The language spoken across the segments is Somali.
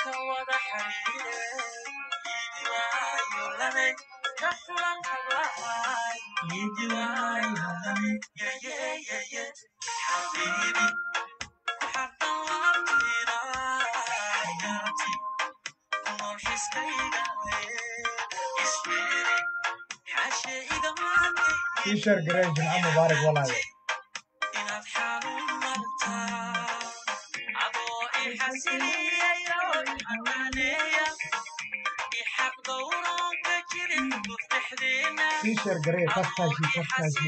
ii sheer garee jimco mubaarak walaale ii sheer garee kafkaashi kafkaashi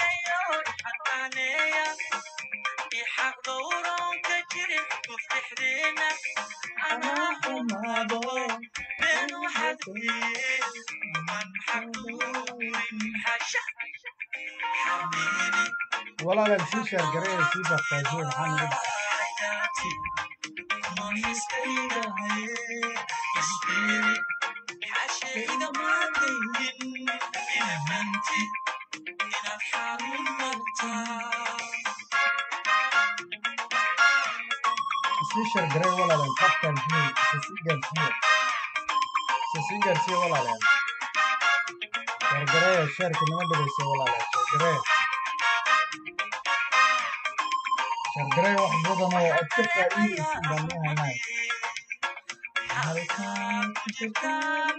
walaalan sii sheer garee sii kafkaashi maxaa nagu dhacay sii sheer garee walaalan kafkaashi isa sii gaarsiiye isa sii gaarsiiye walaalan sheer garee sheerka nima dhegeysa walaalan sheer garee sheer garee wax badan oo aad ka faa'iideysin baan nii haynay halkaan ku jirtaan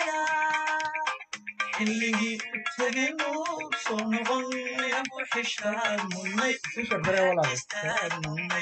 xilligii teginu soo noqon inagu xishaadmunay sii sheer garee walaalan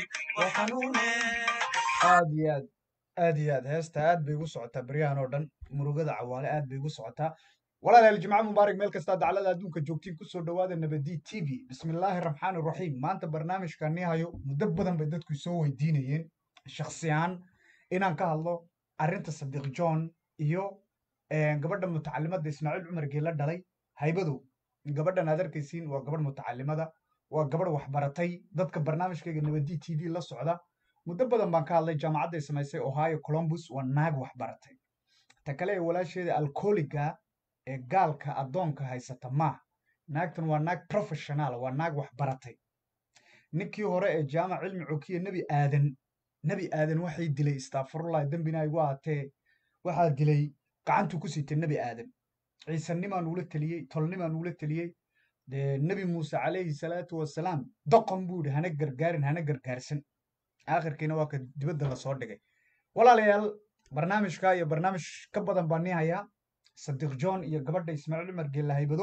aad iyo aad aad iyo aad heesta aad bay igu socotaa beryahan oo dhan murugada cawaale aad bay igu socotaa walaalayaal jimco mubaarak meel kastaa daclada adduunka joogtiin kusoo dhawaada nabadi t v bismillaahi raxmaani raxiim maanta barnaamijkan nii hayo muddo badan bay dadku soo weydiinayeen shakhsi ahaan inaan ka hadlo arrinta sadiiq john iyo gabadha mutacalimada ismaaciil cumar geela dhalay haybadow gabadhan aad arkaysiin waa gabadh mutacalimada waa gabadh waxbaratay dadka barnaamijkayga nabadi t v la socda muddo badan baan ka hadlay jaamacadday samaysay ohio columbus waa naag waxbaratay ta kale ee walaasheeda alkooliga ee gaalka addoonka haysata maaha naagtan waa naag professional waa naag waxbaratay ninkii hore ee jaamac cilmi cokiye nebi aadan nebi aadan waxay dilay istaafurullahi dembina igu ahatee waxaa dilay gacantuu ku siitay nebi aadan ciisanimaan ula teliyey tolnimaan ula teliyey dee nebi muuse calayhi salaatu wasalaam doqon buu yidhi hana gargaarin hana gargaarsan aakhirkiina waa ka dibadda lasoo dhigay walaalayaal barnaamijka iyo barnaamij ka badan baa nii hayaa sadiiq john iyo gabadha ismaaciil cumar geella haybado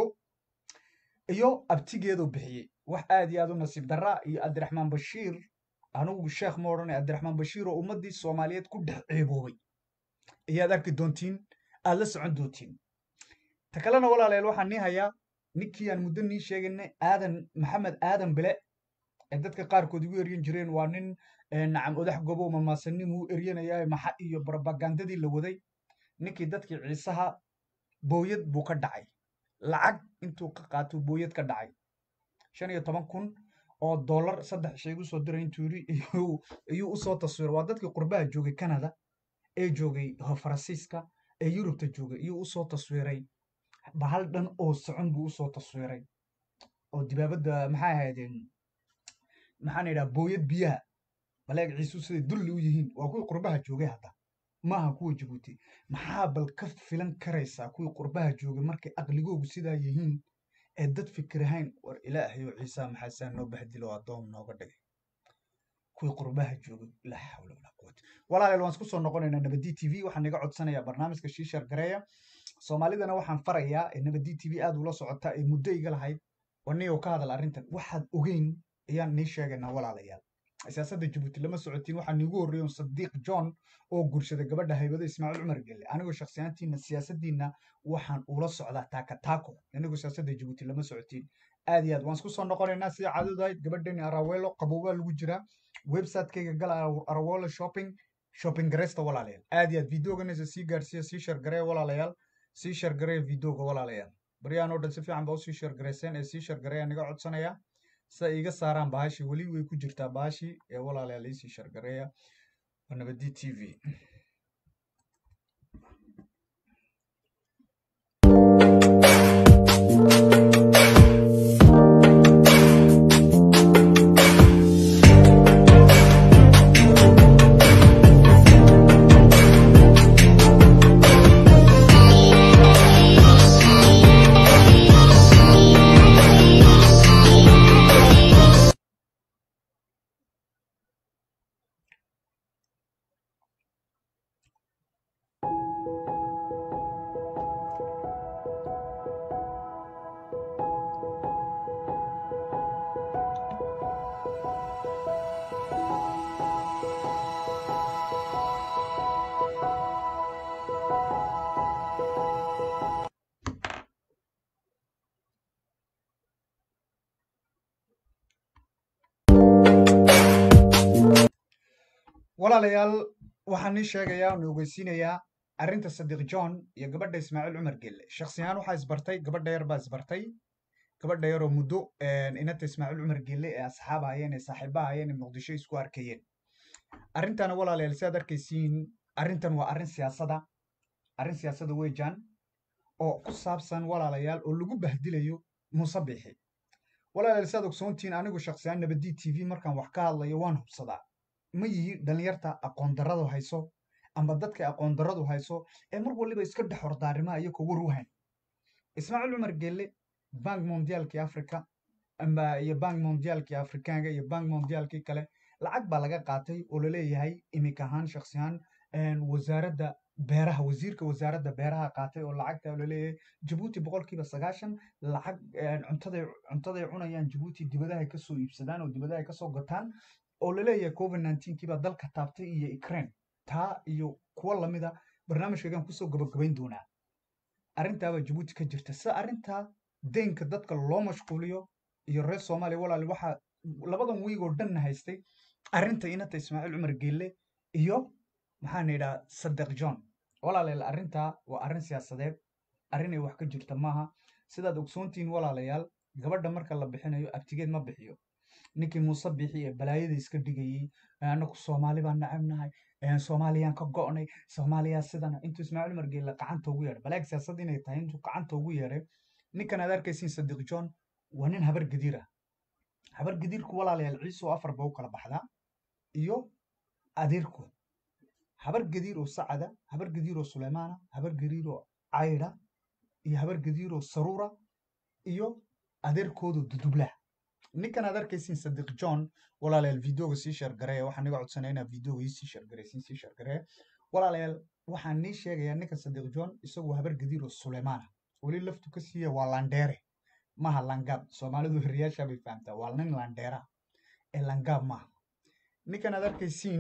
iyo abtigeeduu bixiyey wax aad iyo aad u nasiib daraa iyo cabdiraxmaan bashiir anugu sheekh ma odhanay cabdiraxmaan bashiir oo ummaddii soomaaliyeed ku dhex ceeboobay ayaad arki doontiin aad la socon doontiin ta kalena walaalayaal waxaan nii hayaa ninkii aan muddo nii sheegaynay aadan maxamed aadan bile ee dadka qaarkood igu eryan jireen waa nin nacam odax gobow mamaasanimuu eryanayaa maxa iyo brobagandadii la waday ninkii dadkii ciisaha booyad buu ka dhacay lacag intuu ka qaatuu booyad ka dhacay shan iyo toban kun oo dollar saddex shay igu soo diray intuu yidhi iyuu usoo taswiray waa dadkii qurbaha joogay canada ee joogay faransiiska ee yurubta joogay iyuu usoo taswiray bahal dhan oo socon buu usoo taswiray oo dibaabadda maxay ahaydeen maxaan idhaha booyad biyaha baleeg ciisu siday dulli u yihiin waa kuwii qurbaha joogay hadda maaha kuwa jabuuti maxaa bal ka filan karaysaa kuwii qurbaha joogay markay aqligoogu sidaa yihiin ee dad fikirahayn war ilaahayo ciisa maxaasaa noo bahdilo addoom nooga dhigay kuwii qurbaha joogay laa xawla walaa quwata walaalayaal waan isku soo noqonaynaa nabadi t v waxaan iga codsanayaa barnaamijka shiishar gareeya soomaalidana waxaan farayaa ee nabadi t v aad ula socota ee muddo iga lahayd waniyow ka hadal arrintan waxaad ogeyn ayaan nii sheegaynaa walaalayaal siyaasadda jabuuti lama socotiin waxaa niigu horreeyon sadiiq john oo guursaday gabadha haybado ismaaciil cumar gelle anigoo shakhsiyaantiina siyaasaddiina waxaan ula socdaa taaka taako anigoo siyaasadda jabuuti lama socotiin aad iyo aad waan isku soo noqonaynaa sida caadadu ahayd gabadhani arawelo qaboobaa lagu jiraa website-kayga gal arawelo shopping shopping gareysta walaalayaal aad iyo aad videoganaysa sii gaarsiiya sii shargareeya walaalayaal sii shargareeya videoga walaalayaal baryahan oo dhan si fiican baa usii shargareyseen ee sii shargareeya niga codsanaya sida iiga saaraan bahashii weli way ku jirtaa bahashii ee walaalayaal iisii shargareeya waa nabadi t v walaalayaal waxaan ii sheegayaa oon ogeysiinayaa arrinta sadiiq john iyo gabadha ismaaciil cumar gelle shaksiyahaan waxaa isbartay gabadha yar baa isbartay gabadha yaroo muddo inanta ismaaciil cumar gelle ee asxaab ahayeen ee saaxiiba ahayeen ee muqdisho isku arkayeen arrintana walaalayaal si aad arkaysiin arrintan waa arrin siyaasada arrin siyaasada weejaan oo ku saabsan walaalayaal oo lagu bahdilayo muuse biixi walaalayaal si aad ogsoontihiin anigu shaksiyaan nabadii t v markaan wax ka hadlayo waan hubsadaa ma yihi dhalinyarta aqoon darradu hayso amba dadka aqoon darradu hayso ee mar waliba iska dhex hordaarimaa iyo kugu ruuhayn ismaaciil cumar gelle bank mondiaalkii africa amba iyo bank mondiaalkii afrikaanka iyo bank mondiaalkii kale lacag baa laga qaatay oo laleeyahay imika ahaan shaksiyan wasaaradda beeraha wasiirka wasaaradda beeraha qaatay oo lacagta laleeyahay jabuuti boqolkiiba sagaashan lacag cuntaday cuntaday cunayaan jabuuti dibadaha kasoo iibsadaan oo dibadaha kasoo gataan oo laleeyahay covid nineteenkiibaa dalka taabtay iyo ukraine taa iyo kuwo lamida barnaamijkaygaan kusoo gabagabayn doonaa arrintaabaa jabuuti ka jirta sida arrintaa deynka dadka loo mashquuliyo iyo reer soomaaliya walaali waxaa labadan wiig oo dhanna haystay arrinta inanta ismaaciil cumar geelle iyo maxaan idhaha sadeq john walaalayaal arrintaa waa arrin siyaasadeed arrin ay wax ka jirta maaha sidaad ogsoontihiin walaalayaal gabadha marka la bixinayo abtigeed ma bixiyo ninkii muuse bixi ee balaayada iska dhigayey anaku soomaali baan nacabnahay soomaaliyaan ka go'nay soomaaliyaa sidana intuu ismaaciil cumar geelle gacanta ugu yeedhay balaag siyaasad inay tahay intuu gacanta ugu yeedhay ninkan aad arkaysiin sadiq john waa nin habar gadiir ah habar gadiirku walaalayaal ciisoo afar ba u kala baxdaa iyo adeerku habar gadiir oo sacada habar gadiir oo suleymaana habar gadiir oo cayda iyo habar gadiir oo saruura iyo adeerkoodu dudublah ninkan aad arkaysiin sadiq john walaalayaal videoga sii sheergareeya waxaan niga codsanaya inaad videoga ii sii sheergareysiin sii sheergareeya walaalayaal waxaan nii sheegayaa ninkan sadiq john isagu habar gadiir oo suleymaana weli laftu ka siiya waa landheere maaha langaab soomaalidu hiriyaasha bay fahamtaa waa nin landheera ee langaab maaha ninkan aad arkaysiin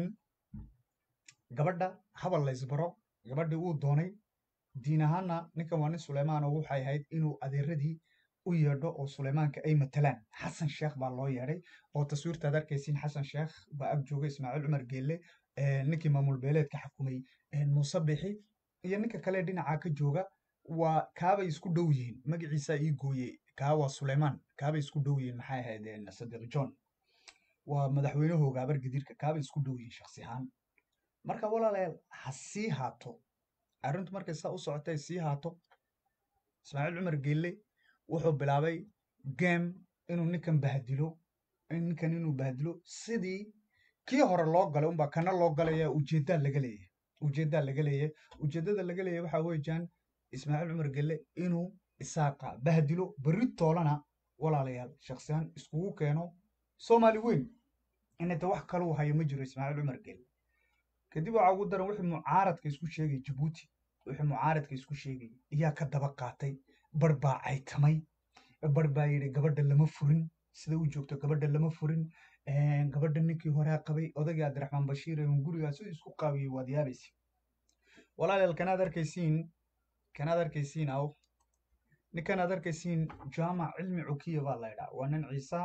gabadha habal la ysbaro gabadhii uu doonay diin ahaanna ninkan waa nin suleymaan oo waxay ahayd inuu adeeradii u yeedho oo suleymaanka ay matalaan xasan sheekh baa loo yeedhay oo taswiirtaad arkaysiin xasan sheekh baa ag jooga ismaaciil cumar geelle ninkii maamul beeleedka xakumay muuse bixi iyo ninka kale dhinacaa ka jooga waa kaabay isku dhow yihiin magaciisaa ii gooye kaa waa suleymaan kaabay isku dhow yihiin maxay ahayd sadiq john waa madaxweynahooga habar gadiirka kaabay isku dhow yihiin shaksi ahaan marka walaalayaal ha sii haato arrintu markay saa u socotay sii haato ismaaciil cumar geelle wuxuu bilaabay game inuu ninkan bahdilo ninkan inuu bahdilo sidii kii hore loo galay unbaa kana loo galaya ujeeddaa laga leeyahay ujeeddaa laga leeyahay ujeeddada laga leeyahay waxaa weeyaan ismaaciil cumar gelle inuu isaaqa bahdilo berri toolana walaalayaal shaksiyaan iskugu keeno soomaali weyn inayta wax kaluu hayo ma jiro ismaaciil cumar gelle kadib waxaa ugu daran wixii mucaaradka isku sheegay jabuuti wixii mucaaradka isku sheegay ayaa ka daba qaatay bar baa caytamay bar baa yidhi gabadha lama furin sida u joogto gabadha lama furin gabadha ninkii horaa qabay odagii abdiraxmaan bashiir ee gurigaa siduu isku qaawiyey waad yaabaysa walaalayaal kanaad arkaysiin kanaad arkaysiin aw ninkanaad arkaysiin jaamac cilmi cukiya baa la ydhaa waa nin ciisa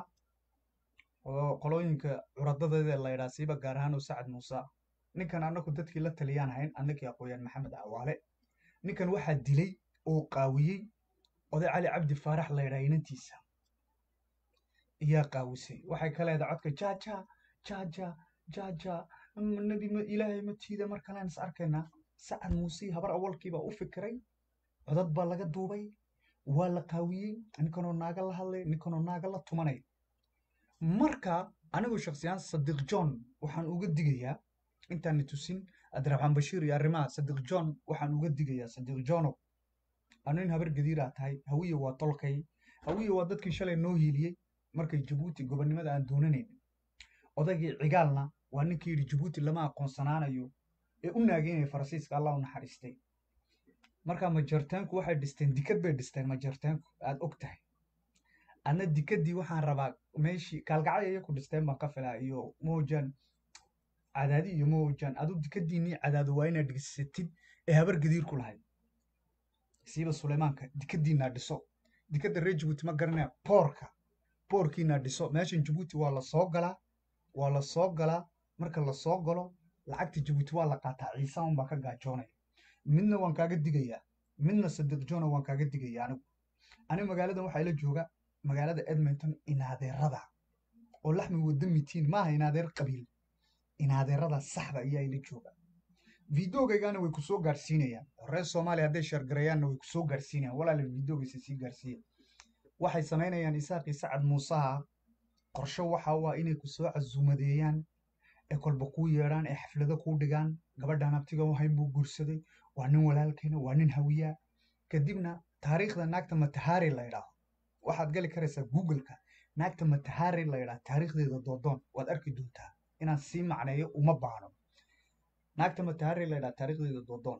oo qolooyinka curadadeeda la ydhaa siiba gaar ahaan oo sacad muuse ninkan annagu dadkii la taliyaan hayn annagii aqooyaan maxamed cawaale ninkan waxaa dilay oo qaawiyey oday cali cabdi faarax la ydhaa inantiisa iyaa qaawisay waxay ka leedahay codka jaja jaja jaja nebi ilaahay ma tiida mar kalean is arkaynaa sacad muuse habar awalkiibaa u fikiray codad baa laga duubay waa la qaawiyey ninkanoo naaga la hadlay ninkanoo naaga la tumanay marka anigu shaksiyaan sadiq john waxaan uga digayaa intaani tusin abdiraxmaan bashiir iyo arrimaha sadiq john waxaan uga digayaa sadiq johnow anu in habar gadiiraa tahay hawiye waa tolkay hawiye waa dadkii shalay noo hiiliyey markay jabuuti gobonnimada aan doonanayn odaygii cigaalna waa ninkii yidhi jabuuti lama aqoonsanaanayo ee u naageynaya faransiiska allah u naxariistay marka majartaanku waxay dhisteen dikad bay dhisteen majartaanku aad og tahay anna dikadii waxaan rabaa meeshii kaalgacay iya ku dhisteen baan ka filaa iyo moojan cadaadi iyo moojan adu dikadiinii cadaado waa inaad dhisatid ee habar gadiirku lahayd siiba suleymaanka dikadiinaa dhiso dikadda reer jabuuti ma garanaya boorka boorkiinaa dhiso meeshan jabuuti waa la soo galaa waa la soo galaa marka la soo galo lacagta jabuuti waa la qaataa ciise unbaa ka gaajoonaya midna waan kaaga digayaa midna sadiq jona waan kaaga digaya anigu anigu magaaladan waxaa ila jooga magaalada edmonton inaadeerada oo laxmi wada mitiin maaha inaadeer qabiil inaadeerada saxda ayaa ila jooga videogaygana way ku soo gaadhsiinayaan oo reer soomaaliya hadday sheergarayaanna way ku soo gaadhsiinayaan walaala videogaysa sii gaadhsiiya waxay samaynayaan isaaqii sacad muusaha qorshe waxa u ah inay ku soo casuumadeeyaan ee kolba kuu yeedhaan ee xaflado kuu dhigaan gabadhan abtiga wahayn buu guursaday waa nin walaalkeena waa nin hawiyaa kadibna taariikhda naagta matahari la ydhaaho waxaad gali karaysaa googleka naagta matahari la ydhaah taariikhdeeda doodoon waad arki doontaa inaan sii macneeyo uma baahno naagta matahari la ydhaah taariikhdeeda doodoon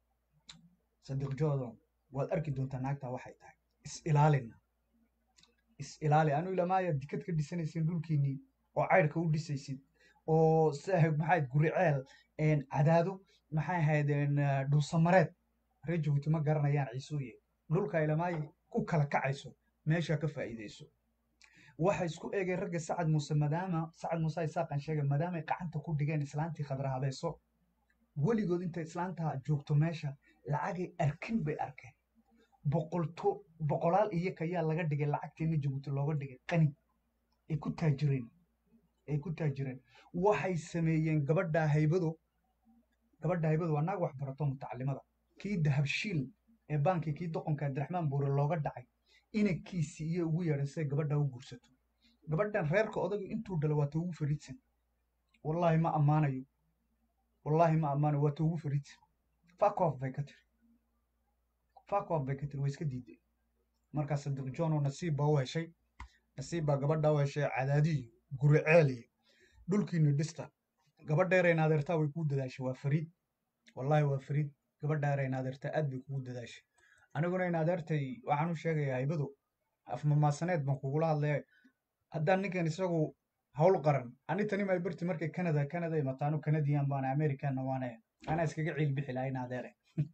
sadiq joodon waad arki doontaa naagta waxay tahay is ilaalina is ilaali anu ilamaaya dikad ka dhisanaysin dhulkiinnii oo caydhka u dhisaysid oo maxayd guriceel cadaado maxay ahayd dhuusamareed reer jabuuti ma garanayaan ciisuuye dhulka ilamaaye ku kala kacayso meeshaa ka faa'iidayso waxay isku eegeen ragga sacad muuse maadaama sacad muuse isaaqan sheegay maadaamay gacanta ku dhigeen islaantii khadra habeeso weligood intay islaantaa joogto meesha lacagay arkin bay arkeen boqolto boqolaal iyo kayaa laga dhigay lacagteena jabuuti looga dhigay qani ay ku taajireen ay ku taajireen waxay sameeyeen gabadha haybado gabadha haybado waa naag wax barato mutacalimada kii dahabshiil ee baankii kii doqonka abdiraxmaan buure looga dhacay inankiisii iyo ugu yeedhan siday gabadha u guursato gabadhan reerka odagu intuu dhalo waa ta ugu fariidsan wallaahi ma ammaanayo wallaahi ma ammaanayo waa ta ugu fariidsan fakof bay ka tiri fakof bay ka tiri way iska diiday markaa sadiq john oo nasiib baa u heshay nasiib baa gabadha u heshay cadaadiyo guriceeliyo dhulkiina dhista gabadheera inaadeertaa way kuu dadaashay waa fariid wallaahi waa fariid gabadheera inaadeertaa aad bay kugu dadaashay aniguna inaadeertay waxaan u sheegayaa haybado afmamaasaneed baan kugula hadlaya haddaan ninkan isagu hawl qaran ani tani may barti markay canada canada imataanu canadian baana americanna waane anaa iskaga ciil bixi lahaa inaadeere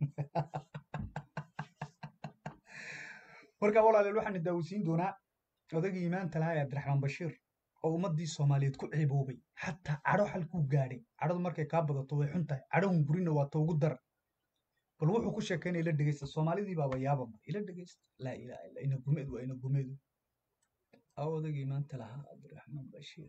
marka walaaleel waxaan daawisiin doonaa odagii imaanta lahaa ee abdiraxmaan bashiir oo ummaddii soomaaliyeed ku ciiboobay xataa cadho halkuu gaadhay cadhadu markay kaa badato way xun tahay cadhahun gurina waa ta ugu dar bal wuxuu ku sheekaynaya ila dhegeysta soomaalidii baaba yaabama ila dhegeysta laa ilaha illa ina gumeed waa ina gumeedu aw odagii imaanta lahaa cabdiraxmaan bashiir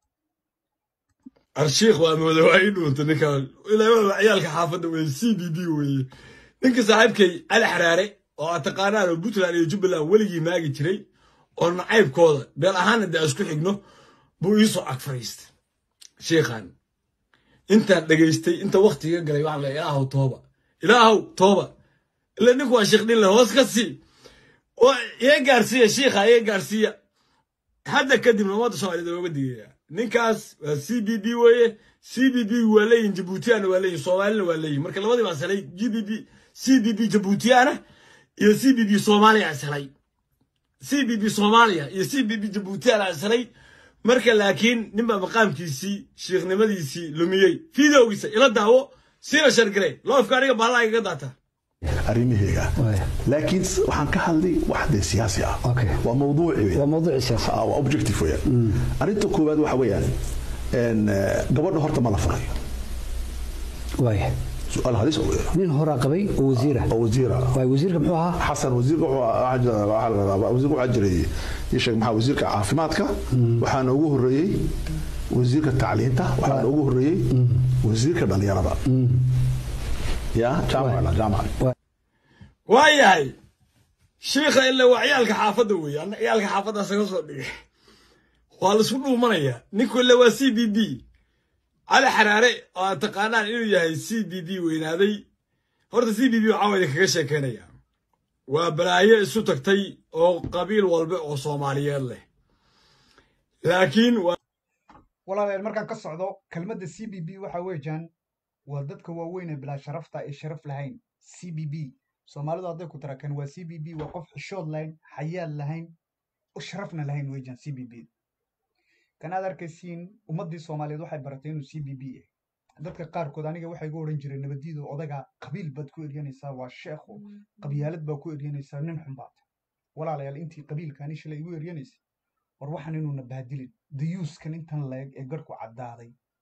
arshiikh waa mooda waa ii dhuunta ninka ilaa waa ciyaalka xaafadda weye c b b weeye ninka saaxiibkay cali xaraare oo aad taqaanaan oo puntland iyo jubbaland weligii maagi jiray oo nacaybkooda beel ahaana dee isku xigno buu iisoo ag fadhiistay sheikhan intaan dhegaystay inta waktiga galay waxaan leeyahay ilaahow tooba ilaahow tooba ila ninku waa sheekh dhinle hoos ka sii iga gaarsiiya shiikha iga gaarsiiya hadda kadibna ummadda soomaaliyed waa uga digaya ninkaas waa c b b weeye c b b waa leeyihin jabuutiyana waa leeyihin soomaalina waa leeyihin marka labadii baa salay g b b c b b jabuutiyana iyo c b b soomaaliya salay c b b soomaaliya iyo c b b jabuutiyana salay marka laakiin ninbaa maqaamkiisii shiikhnimadiisii lumiyey fideogiisa ila daawo siina shargare loofka aniga bahalaa igaga daata arrimahayga laakiin waxaan ka hadlay wax dee siyaasi ah waa mawduuci waa mawduuci siyaasi waa objective weeyaan arrinta koowaad waxa weeyaan gabadha horta ma la furayo waaya su-aal halis oo nin horaa qabay oo wasiira oo wasiira waay wasiirka muxuu ahaa xasan wasiirka wasiirka waxaa jiray ii sheeg maxaa wasiirka caafimaadka waxaana ugu horreeyey wasiirka tacliinta waxaana ugu horreeyey wasiirka dhalinyarada ya jaamac jaamac waa yahay shiikha ila waa ciyaalka xaafadda weeye anna ciyaalka xaafadda isaga soo dhigay waa laisku dhuumanayaa ninku ila waa c b b cali xaraare oo aad taqaanaan inuu yahay c b b weynaaday horta c b b waxaa wayda kaga sheekaynaya waa balaayo isu tagtay oo qabiil walba oo soomaaliyeed leh laakiin walaaleel markaan ka socdo kelmadda c b b waxa weejaan waa dadka waaweyn ee bilaa sharafta ee sharaf lahayn c b b soomaalidu hadday ku tarakan waa c b b waa qof xishood lahayn xayaal lahayn oo sharafna lahayn weejaan c b b kan aad arkaysiin ummaddii soomaaliyeed waxay baratay inuu c b b yahay dadka qaarkood aniga waxay gu odhan jireen nabadiida odaga qabiil baad ku eryanaysaa waa sheekho qabyaalad baa ku eryanaysaa nin xun baata walaalayaal intii qabiilkaani shalay igu eryanaysay war waxaan inuuna baadilin dayuuskan intan leeg ee garhku caddaaday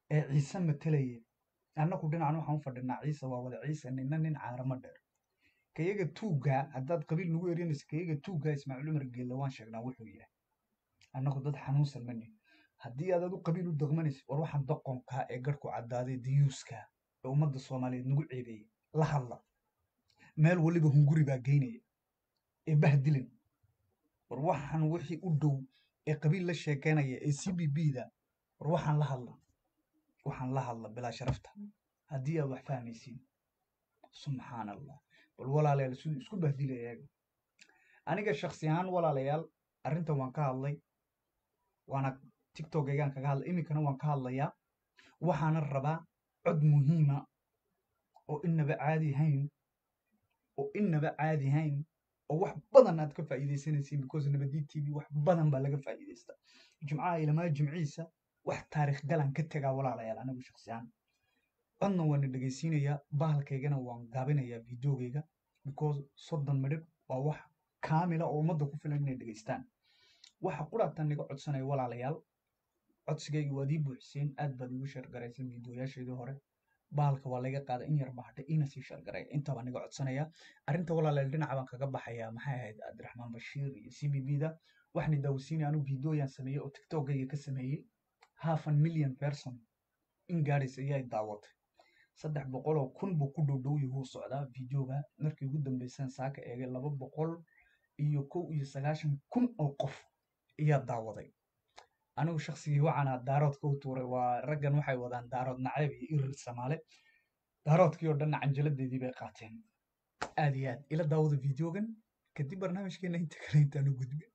ee ciise matelaya annagu dhinacan waxaan u fadhinaa ciise waa wada ciise nina nin caaramo dheer kayaga tuuggaa haddaad qabiil nagu erinaysa kayaga tuuggaa ismaaciil cumar geelle waan sheegnaa wuxuu yahay annagu dad xanuunsan ma nihin haddii aad adu qabiil u daqmanaysa war waxaan doqonkaa ee garhku caddaaday diyuuskaa ee ummadda soomaaliyeed nagu ceebeeyey la hadla meel waliba hunguri baa geynaya ee bahdilin war waxaan wixii u dhow ee qabiil la sheekeynaya ee c b b da war waxaan la hadla waxaan la hadla bilaa sharafta haddii aad wax fahmaysiin subxaan allah bal walaalayaal siduu isku bahdilaya eega aniga shaksi ahaan walaalayaal arrintan waan ka hadlay waana tiktokaygaan kaga hadlay iminkana waan ka hadlayaa waxaana rabaa cod muhiima oo inaba caadi hayn oo inaba caadi hayn oo wax badan aad ka faa'iidaysanaysiin because nabadii t v wax badan baa laga faa'iidaysta jimcaha ilamaa jimciisa wax taariikh galan ka tegaa walaalayaal anigu shaksi ahaan codna waana dhegaysiinayaa bahalkaygana waan gaabinayaa videogayga because soddon midhib waa wax kaamila oo ummadda ku filan inay dhegaystaan waxa quraatan niga codsanaya walaalayaal codsigayga waad ii buuxiseen aad baad igu sheergarayseen videoyaasheedii hore bahalka waa laga qaada in yar baa hadha ina sii sheergaraya intabaa niga codsanaya arrinta walaalayaal dhinaca baan kaga baxayaa maxay ahayd cabdiraxmaan bashiir iyo c b b da waxna daawasiinaya anu videoyaan sameeyey oo tiktokayga ka sameeyey half an million person in gaadhaysa ayaa daawatay saddex boqol oo kun buu ku dhowdhow yahuu socdaa videoga markii ugu dambeysaan saaka eegay laba boqol iyo kow iyo sagaashan kun oo qof ayaa daawaday anigu shaksigii waxaana daaroodka u tuuray waa raggan waxay wadaan daarood naceeb iyo irir samaale daaroodkii oo dhanna canjaladeedii bay qaateen aad iyo aad ila daawada videogan kadib barnaamijkeena inta kale intaan u gudbin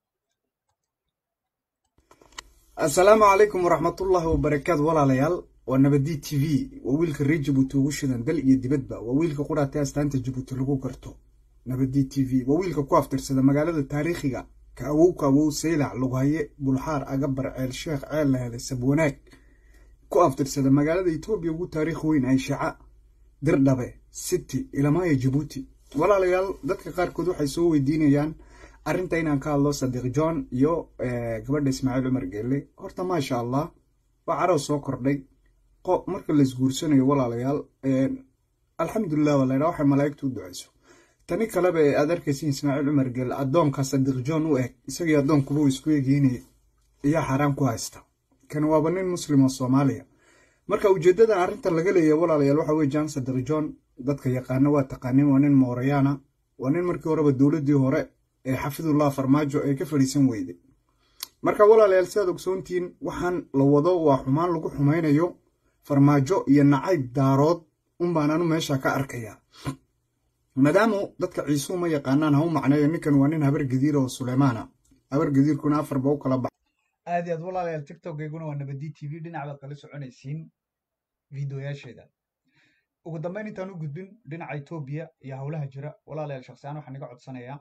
asalaamu calaykum waraxmatullaahi wabarakaatu walaalayaal waa nabadii t v waa wiilka reer jabuuti ugu shidan dal iyo dibadba waa wiilka qudhaatay astaanta jabuuti lagu garto nabadii t v waa wiilka ku aftirsada magaalada taariikhiga ka awow ka awow saylac lughaye bulxaar agabar ceel sheekh ceel la helay sabwanaag ku aftirsada magaalada etoobiya ugu taariikh weyn ay shaca dirdhabe city ilamaya jabuuti walaalayaal dadka qaarkood waxay soo weydiinayaan arrinta inaan ka hadlo sadiiq john iyo gabadha ismaaciil cumar geelle horta maasha allah waa carow soo kordhay marka la isguursanayo walaalayaal alxamdulilah waa laydhaa waxay malaa'igtu u ducayso tani kaleba ee aad arkaysin ismaaciil cumar geelle addoonka sadiiq john u eg isagii addoonkuba uu isku egeynaya ayaa xaaraan ku haysta kani waaba nin muslim oo soomaaliya marka ujeeddadan arrinta laga leeyahay walaalayaal waxa weye jan sadiiq john dadka yaqaana waa taqaanin waa nin moorayaana waa nin markii horeba dowladdii hore ee xafidullah farmaajo ee ka fadhiisan weyday marka walaalayaal sidaad ogsoontihiin waxaan la wado waa xumaan lagu xumaynayo farmaajo iyo nacayb daarood unbaan anu meesha ka arkayaa maadaamu dadka ciisuu ma yaqaanaan ha u macneeyo ninkan waa nin habar gadiir oo suleymaana habar gadiirkuna afarba u kala baxa aad iyo aad walaalayaal tiktokayguna waa nabadii t v dhinac baad kala soconaysiin videoyaasheeda ugu dambeyn intaan u gudbin dhinaca etoobiya iyo howlaha jira walaalayaal shaksiyaan waxaan iga codsanayaa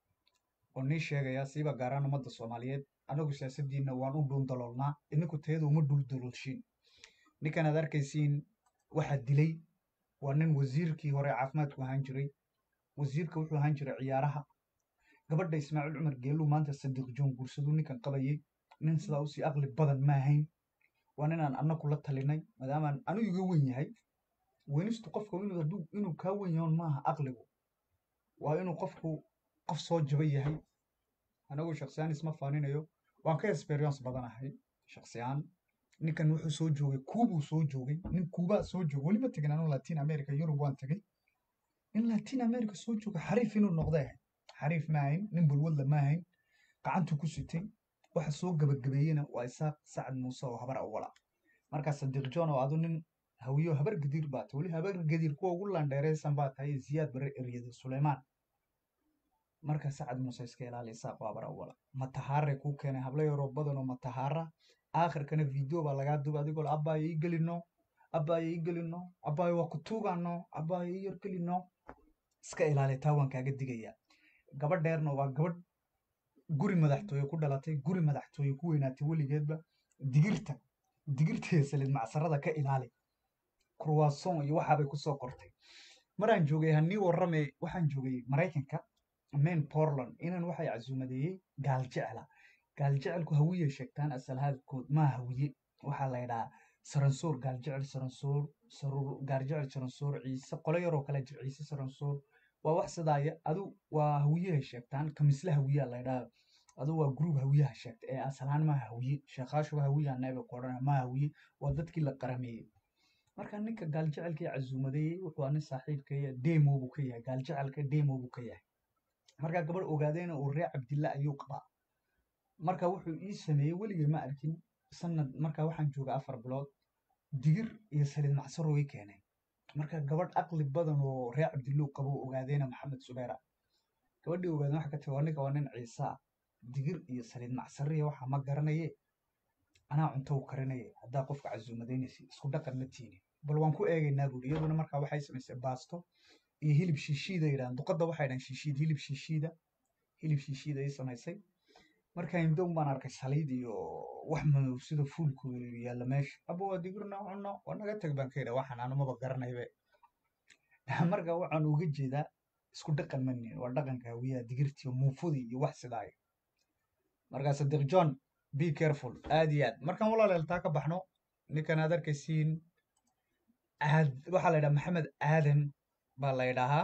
oo nii sheegayaa siiba gaaraan ummadda soomaaliyeed anagu siyaasaddiinna waan u dhuundaloolnaa idinku tayada uma dhuuldaloolshiin ninkan aad arkaysiin waxaa dilay waa nin wasiirkii hore caafimaadku ahaan jiray wasiirka wuxuu ahaan jiray ciyaaraha gabadha ismaaciil cumar geelluu maanta sadiiq joon guursaduu ninkan qabayay nin sidaa usii aqli badan ma ahayn waa ninaan annagu la talinay maadaamaan anu iga wen yahay wenistu qofka inuu kaa wen yahoon maaha aqligu waa inuu qofku qof soo jaba yahay anagu shaksiyaan isma faaninayo waan ka experience badanahay shaksiyaan ninkan wuxuu soo joogay kuubuu soo joogay nin kuubaa soo joogay weli ma tegin anu latin america yurub waan tegay nin latin america soo jooga xariif inuu noqday ahayd xariif ma ahayn nin bulwadla ma ahayn gacantuu ku sitay waxa soo gabagabeeyena waa isaaq sacad muuse oo habar awala markaa sadiiq john oo adu nin hawiyo habar gadiir baa tahay weli habar gadiir kuwa ugu landheereysan baa tahay ziyaad bare eryada suleymaan marka sacad muuse iska ilaali isaaq waa habar awala matahaare kuu keenay hablo yaroo badan oo matahaara aakhirkana video baa lagaa duba adigoo abbaayo ii gelino abbaayo ii gelino abbaayo waa ku tuugano abbaayo ii yar gelino iska ilaali taa waan kaaga digaya gabadheerna waa gabadh guri madaxtooye ku dhalatay guri madaxtooye ku weynaatay weligeedba digirta digirta salid macsarada ka ilaali kurwaason iyo waxaabay kusoo qortay maraan joogay hanii warrame waxaan joogay maraykanka main portland inan waxay casuumadeeyey gaal jecla gaal jecelku hawiye sheegtaan asal hadalkood maa hawiye waxaa la ydhahaa saransoor gaaljecel saransoor saruur gaarjecel saransoor ciise qolo yaroo kale jir ciise saransoor waa wax sidaaya adu waa hawiyahay sheegtaan kamisle hawiyaa laydhaa adu waa gruub hawiyaha sheegta ee asalaan maa hawiye sheekhaashuba hawiyaa neebe ku odhana maa hawiye waa dadkii la qarameeyey marka ninka gaaljecelka ee casuumadeeyey wuxuu aa nin saaxiibkaya demo buu ka yahay gaaljecelka demo buu ka yahay marka gabadh ogaadeyna uu reer cabdilla ayuu qabaa marka wuxuu ii sameeyey weligay ma arkin sanad marka waxaan jooga afar bilood digir iyo saliid macsaro way keeneen marka gabadh aqli badan oo reer cabdillow qabo ogaadeyna maxamed subeera gabadhii ogaadeen waxa ka tiri waa ninka waa nin ciisa digir iyo saliid macsariya waxa ma garanaye anaa cunto u karinaye haddaa qofka casuumadeynaysa isku dhaqan ma tiini bal waan ku eegaynaa buuri iyaduna markaa waxay samaysay baasto iyo hilib shiishiida yidhahan duqadda waxay dhahan shiishiid hilib shiishiida hilib shiishiida ay samaysay markaa imdown baan arkay saliid iyo wax madow sida fuulku yaalla meesha aba waa digirna cunno waa naga teg baan ka yidha waxaan anumaba garanaybe marka waxaan uga jeedaa isku dhaqan ma nihin waa dhaqanka hawiyaha digirtiyo muufudii iyo wax sidaaya markaa sadiq john be careful aad iyo aad markaan walaaleel taa ka baxno ninkan aad arkaysiin aad waxaa la yidhaha maxamed aadan baa la yidhaahaa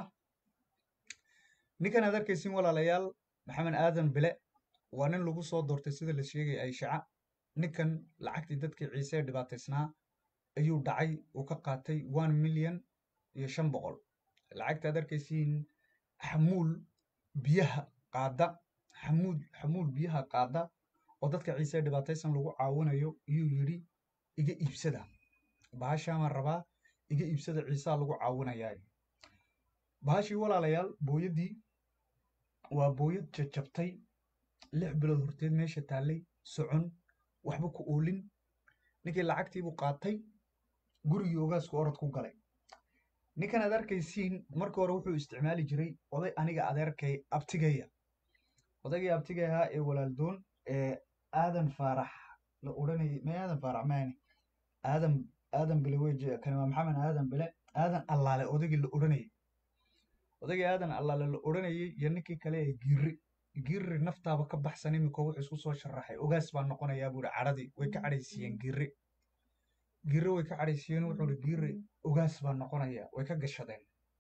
ninkan aad arkaysiin walaalayaal maxamed aadan bile waa nin lagu soo doortay sida la sheegay ayshaca ninkan lacagtii dadkii ciise ee dhibaataysnaa ayuu dhacay uu ka qaatay one million iyo shan boqol lacagta aad arkaysiin xamuul biyaha qaada xamuul xamuul biyaha qaada oo dadka ciise ee dhibaataysan lagu caawinayo iyuu yidhi iga iibsada bahashaamaan rabaa iga iibsada ciisaa lagu caawinayaa bahashii walaalayaal booyaddii waa booyad jajabtay lix bilood horteed meesha taallay socon waxba ku oolin ninkii lacagtiibuu qaatay gurigii ogaasku orod ku galay ninkan aad arkaysiin markii hore wuxuu isticmaali jiray oday aniga adeerkay abtigaya odaygii abtigay ahaa ee walaaldoon ee aadan faarax la odhanayay may aadan faarax maani aadan aadan bile weje kani waa maxamed aadan bile aadan allaale odaygii la odhanayay odaygii aadan allaale la odhanayay iyo ninkii kale ee giiri giiri naftaaba ka baxsan imika wuxuu isku soo sharaxay ogaas baa noqonayaa buuri cadhadii way ka cadhaysiiyeen giiri giiri way ka cadhaysiiyeen wuxuu ihi giiri ogaas baa noqonaya way ka gashadeen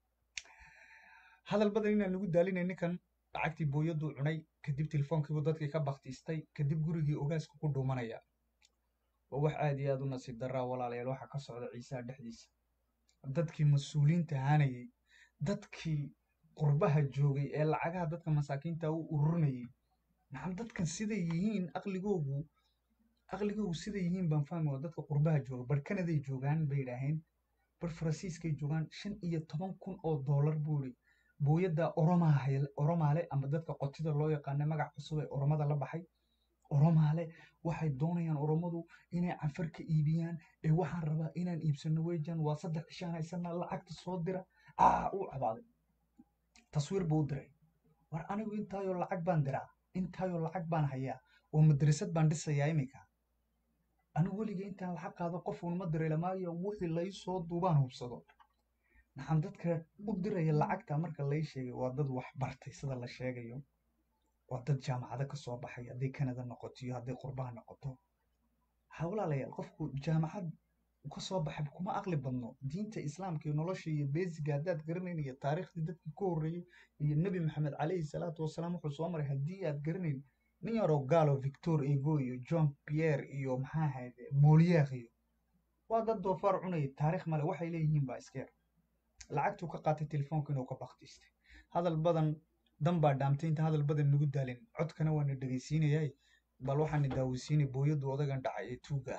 hadal badan inaan lagu daalinay ninkan lacagtii booyaduu cunay kadib telefoonkiibuu dadkii ka baktiistay kadib gurigii ogaaska ku dhuumanaya waa wax aad iyo aad u nasiib daraa walaalayaal waxa ka socda ciisaha dhexdiisa dadkii mas-uuliyiinta ahaanayay dadkii qurbaha joogay ee lacagaha dadka masaakiinta u ururinayay maxam dadkan siday yihiin aqligoogu aqligoogu siday yihiin baan fahmi waa dadka qurbaha jooga bar kanaday joogaan bay idhaaheen bar faransiiskay joogaan shan iyo toban kun oo doolar buu ihi booyadda oromaha oromaale ama dadka qotida loo yaqaana magac cusub ee oromada la baxay oromaale waxay doonayaan oromadu inay canfar ka iibiyaan ee waxaan rabaa inaan iibsano wejan waa saddex cishaan haysana lacagta soo dira aa uu cabaaday taswiir buu u diray war anigu intaayoo lacag baan diraa intaayoo lacag baan hayaa oo madrasad baan dhisayaa iminka anigu weliga intaan lacag qaado qof unma diray lamaayo wixii lai soo duubaan hubsado maxaan dadka u diraya lacagta marka lai sheegay waa dad wax bartay sida la sheegayo waa dad jaamacado ka soo baxay hadday kanada noqoto iyo hadday qurbaha noqoto waxaa walaalayaal qofku jaamacad ka soo baxay kuma aqli badno diinta islaamka iyo nolosha iyo beesiga haddaad garanayn iyo taariikhdii dadkii ka horreeyey iyo nebi maxamed calayhi salaatu wasalaam wuxuu soo maray haddii aad garanayn nin yaroo gaalo victor ego iyo john pierre iyo maxaa ahayd molier iyo waa dad doofaar cunayay taariikh male waxay leeyihiin baa iska yar lacagtuu ka qaatay telefoonka inuu ka baktiistay hadal badan dan baa dhaamtay inta hadal badan nagu daalin codkana waana dhegaysiinayay bal waxaana daaweysiinay booyaddu odagan dhacay ee tuuga ah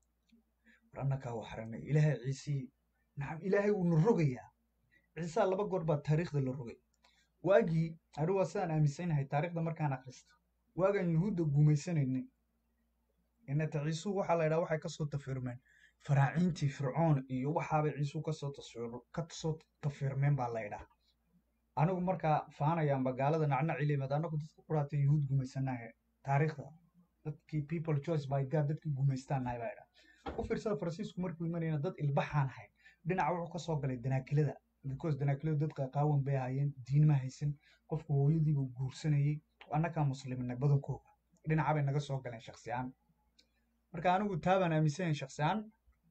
war annakaa waxranay ilaahay ciisii nacam ilaahay wuuna rogayaa ciisaa laba goor baa taariikhda la rogay waagii anigu waa sidaan aaminsanahay taariikhda markaan akhristo waagaan yuhuudda guumaysanaynay inata ciisuhu waxaa la ydhaha waxay kasoo tafirmeen faraaciintii fircoon iyo waxaabay ciisuhu kasoo kasoo tafirmeen baa la ydhaha anigu markaa faanayaanba gaalada nacnaci leemad anagu dadka quraata yuhuud gumaysanahay taariikhda dadkii people choice by god dadkii gumaystaanahay baa idhaa u fiirsada faransiisku markuu imanayna dad ilbaxaan ahayn dhinaca wuxuu kasoo galay danaakilada because danaakiladu dad qaqaawan bay ahaayeen diin ma haysan qofku hooyadiibu guursanayey annagaa muslimina badankooga dhinaca bay naga soo galeen shaksi ahaan marka anigu taabaan aaminsanayn shaksi ahaan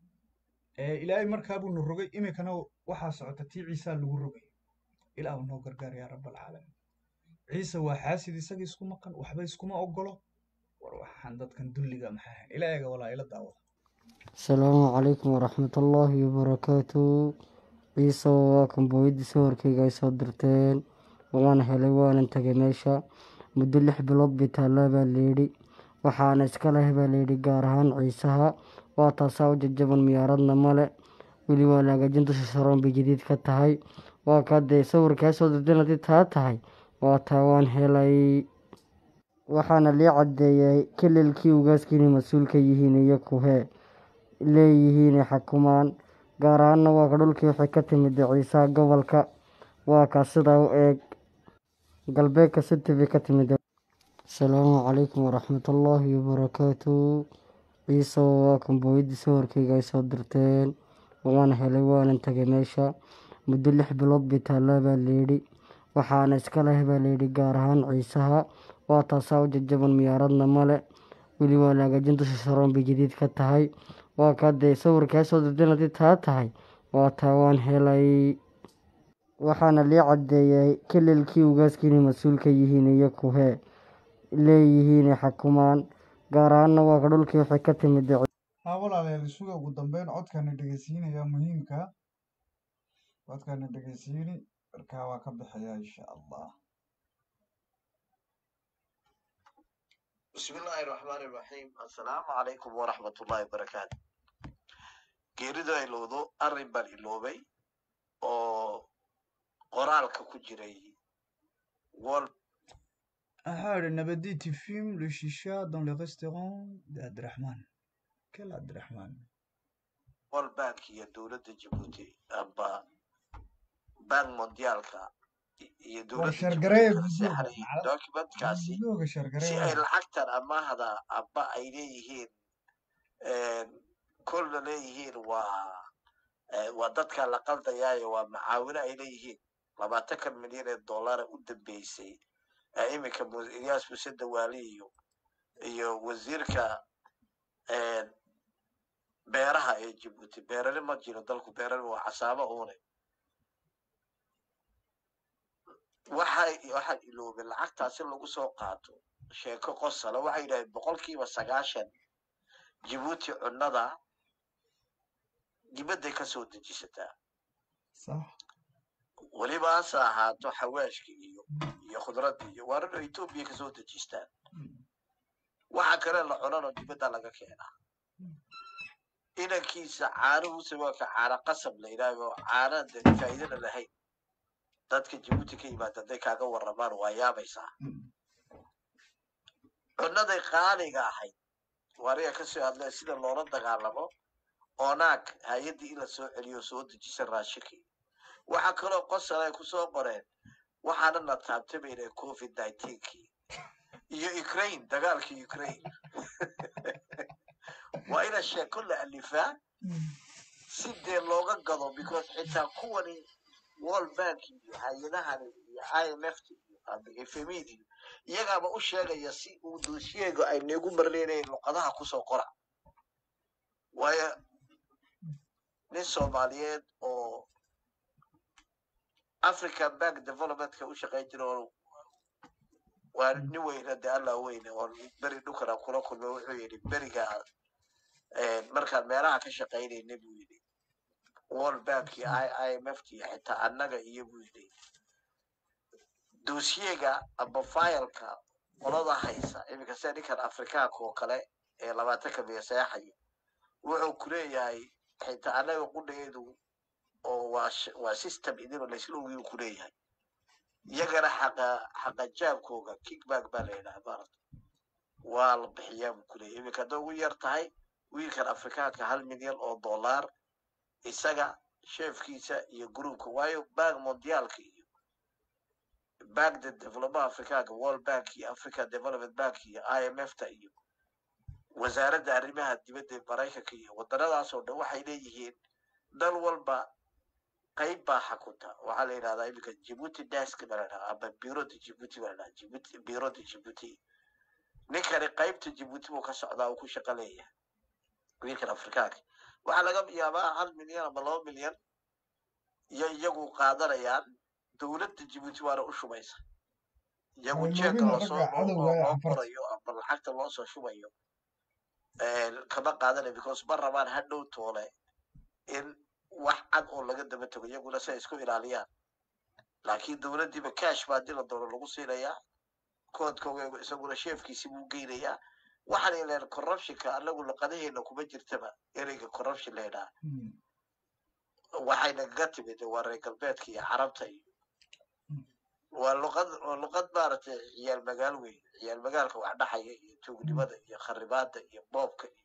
ilaahay markaabuu nu rogay iminkana waxaa socota tii ciisaa lagu rogay ilaahu noo gargaar yaa rabbalcaalamiin ciise waa xaasid isaga isku maqan waxba iskuma ogolo war waxaan dadkan dulliga maxaa ahayn ilaahiga walaa ila daawada asalaamu calaykum waraxmatullaahi wabarakaatu ciise waa kan booyadii sawirkayga ay soo dirteen waan helay waanan tagay meesha muddo lix bilood bay taallaa baa layidhi waxaana iska leh baa layidhi gaar ahaan ciisaha waa taasaa u jajaban miyaaradna male weli waa la hagaajin dusha saroon bay jadiid ka tahay waa kaa dee sawirkaa soo dirteen haddii taa tahay waa taa waan helay waxaana lii caddeeyay kelilkii ugaaska inay mas-uul ka yihiin iyo kuhee leeyihiinay xakumaan gaar ahaanna waa ka dhulkii waxay ka timid ciisaha gobolka waa kaa sidaa u eeg galbeedka city bay ka timid asalaamu calaykum waraxmatullaahi wabarakaatu ciise waa kan booyadii sawirkayga ay soo dirteen waan helay waanan tagay meesha muddo lix bilood bay taallaa baa layidhi waxaana iska leh baa layidhi gaar ahaan ciisaha waa taasaa u jajaban miyaaradna male weli waa la hagaajin dusha saroon bay jadiid ka tahay waa kaa dee sawirkaa soo dirteen haddii taa tahay waa taa waan helay waxaana lii caddeeyay kelilkii ugaaska inay mas-uul ka yihiin iyo kuhee leeyihiinay xakumaan gaar ahaanna waa ka dhulkii waxay ka timid haa walaalayaal isuga ugu dambeyn codkaana dhegeysiinaya muhiimka codkaana dhegeysiini markaa waa ka bixaya insha allah بسم الله الرحمن الرحيم السلام عليكم ورحمة الله وبركاته geeridu ay lowdo arrin baan iloobay oo qoraalka ku jiray wal waxaa idhi nabadi tu fumes le chicha dans le restaurant de Abdrahman quel Abdrahman world bank iyo dowladda jabuuti amba bank mondiaalka iyo war dowladda shargareeya jabuuti kala videoga seexanayay documentkaasi videoga si shargareeya ay lacagtan amaahda amba ay leeyihiin kolna leeyihiin waa eh, waa dadka la qaldayaayo waa macaawino ay leeyihiin labaatankan milyan ee dollara u dambeysay ee iminka Mu- iyaas muse dawaali iyo iyo wasiirka eh, beeraha ee jabuuti beerani ma jiro dalku beerani waa casaabo uune waxay waxaan iloobay lacagtaasi lagu soo qaato sheeko qosala waxay yidhahdeen boqolkiiba sagaashan jabuuti cunnada dibadday ka soo dejisataa sax weliba hase ahaato xawaashka iyo iyo khudradda iyo waarano etoobiya ka soo dejistaan waxa kale la cunano dibadda laga keenaa inankiisa caanuhuse waa ka caana qasab la yidhaahdo caana de faa'iidana lahayn dadka jabuuti ka yimaada hadday kaaga warramaan waa yaabaysaa cunnaday qaaliga ahayd waariga ka soo hadlee sida loola dagaalamo oonaag hay-addii in la soo celiyo soo dejisan raashinkii waxaa kaloo qosol ay kusoo qoreen waxaana na taabtamayna covid nineteenkii iyo ukraine dagaalkii ukraine waa ina sheeko la alifaa si dee looga gado because xitaa kuwani world bank iyo hay-adahani iyo i m f iyo ama fmid iyo iyagaaba u sheegaya si uu doosiyeyga ay neegu marleynayeen luqadaha kusoo qora waayo nin soomaaliyeed oo african bank developmentka u shaqayn jira oo waa nin weyna de alla weyne oo beri dhukana kula kulmay wuxuu yidhi beriga markaan meelaha ka shaqaynayna buu yidhi world bank iyo i m f iyo xitaa annaga iyo buu yidhi doosiyega amba fileka qolada haysa iminka sida ninkan afrikaanka oo kale ee labaatanka miya seexaya wuxuu ku leeyahay xitaa annaga qudhageedu oo waa sh- waa system idinoo laysla ogiyu ku leeyahay iyagana xaqa xaqa jaabkooga kickback baa la yidhaha maarata waa la bixiyaa buu ku leeyahay iminka hadday ugu yar tahay wiilkan afrikaanka hal milyan oo dollar isaga sheefkiisa iyo gruupka waayo bank mondiaalka iyo bank de development afrikaanka world bank iyo africa development bank iyo i m f ta iyo wasaaradda arrimaha dibadda ee maraykanka iyo waddanadaas oo dhan waxay leeyihiin dal walba qayb baa xakunta waxaa la yidhahdaa iminka jibuuti desk baa la yidhahdaa ama bureau de jibuuti baa la yidhahdaa jibuuti bureau de jibuuti ninkani qaybta jibuuti buu ka socdaa uu ku shaqo leeyahay wiilkan afrikaanka waxaa laga yaabaa hal milyan ama laba milyan iyo iyagu qaadanayaan dowladda jibuuti waana u shubaysa iyagu Ay, jeeka loobina lasoo ragga oo cadowga ee loo canfarta. qorayo ama lacagta loo soo shubayo kama qaadanayo because ma rabaan hadhow toole in wax cad oo laga daba tago iyaguna si ay isku ilaaliyaan laakiin dowladdiiba cash baa dila doono lagu siinayaa koodkooga isaguna sheefkiisi buu geynayaa waxaan ileen corruptionka anagu luqadaheena kuma jirtaba ereyga corruption la yidhaha Mm. waxay nagaga timid waa reer galbeedka iyo carabta iyo waa luqad waa luqad maaragtay ciyaal magaal weyn ciyaal magaalka wax dhaxaya iyo tuugnimada iyo kharibaada iyo boobka iyo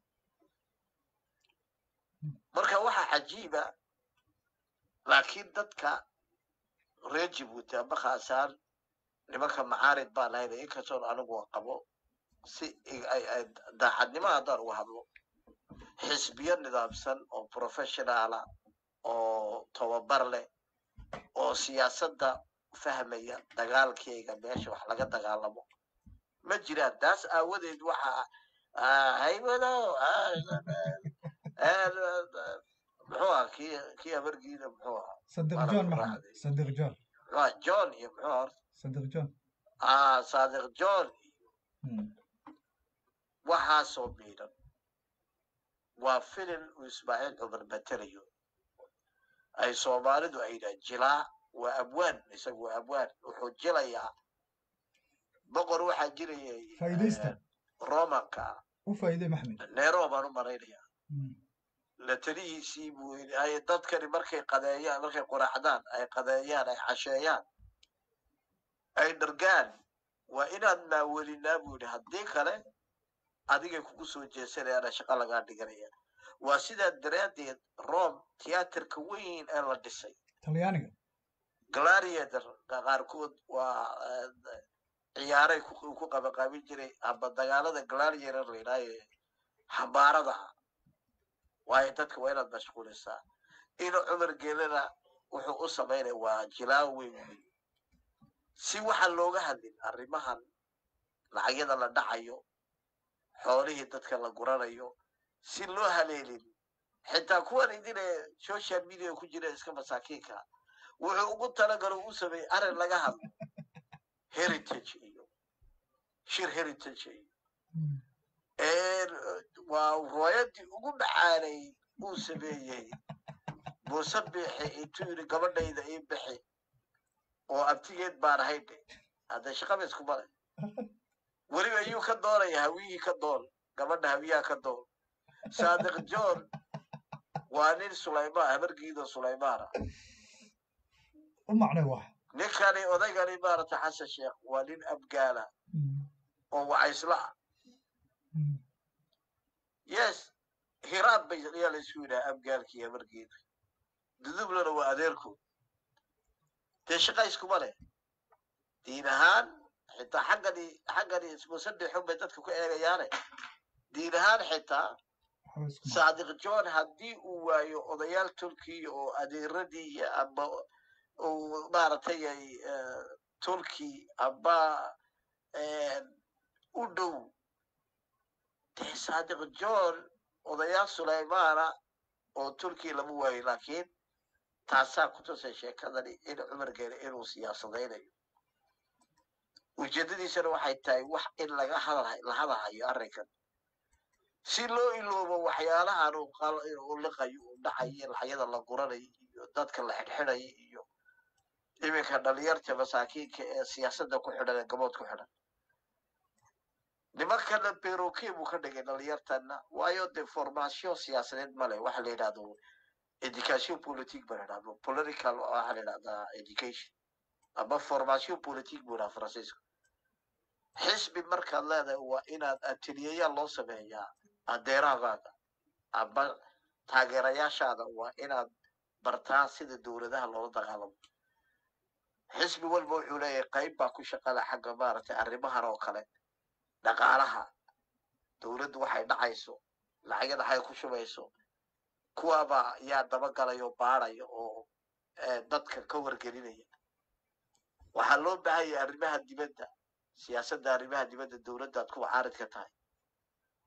marka waxaa cajiiba laakiin dadka reer jibuuti ama khaasaan nimanka macaarid baa lahayna inkastoon anigu aan qabo si i- ay ay daacadnimo haddaan uga hadlo xisbiyo nidaamsan oo professionaala oo tababar leh oo siyaasadda fahmaya dagaalkeyga meesha wax laga dagaalamo ma jiraan taas aawadeed waxa haybado muxuu aha kii kii habargiina muxuu ahaa صدق أنا جون أقول محمد واحد. صدق جون muxuu ahaa john iyo muxuu ahaa horta صدق جون ah saadiq john Mm. waxaasoo miidhan waa filin uu ismaaciil cumar matelayo ay soomaalidu ay yidhahan jilaa waa abwaan isagu waa abwaan wuxuu jilayaa boqor waxaa jirayay فايديستا romanka وفايدة محمد nero baan u malaynayaa Mm. la talihiisii buu yidhi ay dadkani markay qadeeyaan markay quraacdaan ay qadeeyaan ay casheeyaan ay dhargaan waa inaad maawelinaa buu yidhi haddii kale adigay kugu soo jeesanayaana shaqo lagaa dhiganaya waa sidaa daraaddeed rome tiyaatarka weyn ee la dhisay طليانية gladiator qaarkood waa eh, ciyaaray ku ku qabaqaabin jiray amba dagaalada gladiator la yidhaha ee xambaarada ah waayo dadka waa inaad mashquulisaa ina cumar gelana wuxuu u samaynaya waa jilaa weyn weyn si waxaan looga hadlin arrimahan lacagyada la dhacayo xoolihii dadka la guranayo si loo haleelin xitaa kuwan idine social media ku jira iska masaakiinka wuxuu ugu talagalo u sameeyey arrin laga hadlo heritage iyo shir heritage iyo ee waa riwaayadii ugu macaanay uu sameeyey muuse bixi intuu yidhi gabadhayda ii bixi oo abtigeed baan ahayn de hadda shaqaba iskuma leh weliba iyuu ka doonaya hawiyihii ka doon gabadha hawiyaha ka doon saadiq john waa nin sulaymaan habargiido sulaymaana ومعنى واحد ninkani odaygani maaragtay xasan sheekh waa nin abgaala Mm. oo wacaysla ah Mm. yes hiraad bay ayaa la isku yidhaha abgaalkii habargeeda dudublana waa adeerkood dee shaqa iskuma leh diin ahaan xitaa xaggani xaggani musadexun bay dadka ku eegayaane diin ahaan xitaa حوسكم saadiq john haddii uu waayo odayaal turkiya oo adeeradii iyo amba uu maaragtay ay eh, turki amba eh, u dhow dee saadiq john odayaal sulaymaana oo turkiya lama waayo laakiin taasaa ku tusay sheekadani in cumar geele inuu siyaasadaynayo ujeedadiisana waxay tahay wax in laga hadal la hadalhayo arrinkan si loo iloobo waxyaalahan uu qal- uu liqayo uu dhacayo laxyada la guranayo iyo dadka la xidhxidhayo iyo iminka dhalinyarta masaakiinka ee siyaasadda ku xidhan ee gabood ku xidhan nimankana beroke buu ka dhigay dhalinyartana waayo de formation siyaasadeed male waxa la yidhahdo education politique ba la yidhahdo political waxa la yidhahdaa education ama formation politique buu yidhaha faransiisku xisbi markaad leedahay waa inaad ateliyeyaal loo sameeyaa adeerahaaga ama taageerayaashaada waa inaad bartaa sida dowladaha loola dagaalamo xisbi walba wuxuu leeyahay qayb baa ku shaqada xagga maaragtay arrimahan oo kale dhaqaalaha dowladdu waxay dhacayso lacagyada waxay ku shubayso kuwaabaa yaa dabagalayo baadhaya oo eh, dadka ka wargelinaya waxaa loo baahanya arrimaha dibadda siyaasadda arrimaha dibadda dowladdaad ku caarid ka tahay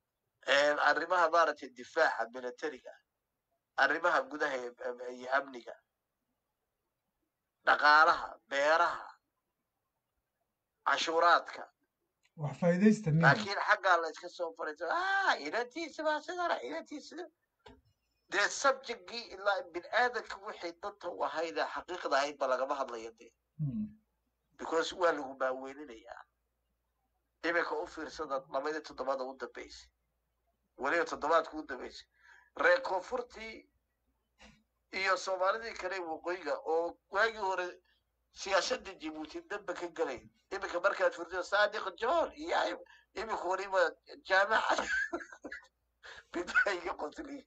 arrimaha maaragtay difaaca militariga arrimaha gudaha iyo iyo amniga dhaqaalaha beeraha cashuuraadka wax faa'iidaysta miya laakiin xaggaa la iska soo fariiso ah inantiisa baa sidana inantiisa dee subjectgii ilaa bin aadanka wixii danta u ahayd ee xaqiiqda ahayd ba lagama hadlaya dee Hmm. because waa lagu maaweelinayaa iminka u fiirsada labadii toddobaad ugu dambeysay weliba toddobaadka ugu dambeysay reer koonfurtii iyo soomaalidii kale waqooyiga oo waagii hore siyaasadda jibuuti damba ka galay iminka markaad furtido saadiq john iyo iminka weliba jaamacad bidaayiga qotliy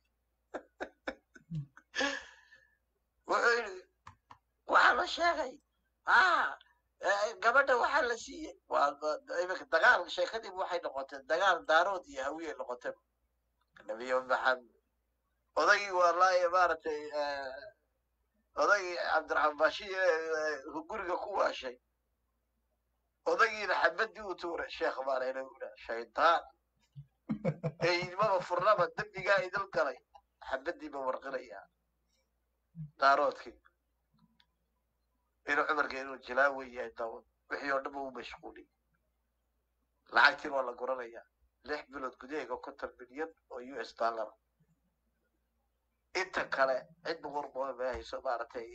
wuxuu yidhi waxaa la sheegay ah eh, gabadha waxaa la siiyey waa waa- iminka dagaal sheekadiiba waxay noqotay dagaal daarood iyo hawiye noqotay nabiyo maxamed odaygii wallaahi maaragtay eh, odaygii cabdiraxmaan baashiye eh, guriga ku waashay odaygiina xabadii u tuuray sheekh baanayna ula shaydaan ee idmaba furnaba dembigaa idil galay xabadiiba warqinayaa daaroodkii inuu cumarka inuu jilaawe yahay daawad wixii oo dhanba u mashquuliyey lacagtiin waa la guranayaa lix bilood gudaheega konton milyan oo u s dollar inta kale cid boqor ma hayso maaragtay